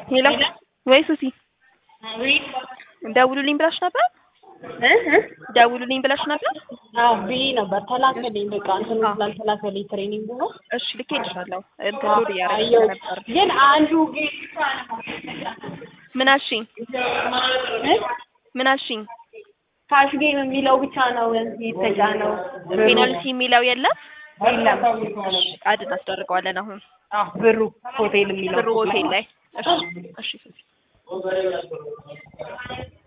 ሄሎ ወይ ሱሲ ደውሉልኝ ብላሽ ነበር? ደውሉልኝ ብላሽ ነበር? አዎ ብዬ ነበር። ተላከልኝ በቃ እንትን ስላልተላከልኝ ትሬኒንግ ነው። እሺ ልኬልሻለሁ። እንትን ሎድ እያደረግሽ አየሁት። ነበር። ግን አንዱ ጌም ምን አልሽኝ? ምን አልሽኝ? ካሽ ጌም የሚለው ብቻ ነው የተጫነው። ፔናልቲ የሚለው የለም? የለም አድ እናስደርገዋለን አሁን አዎ ብሩ ሆቴል የሚለው ብሩ ሆቴል ላይ። እሺ እሺ ሱሲ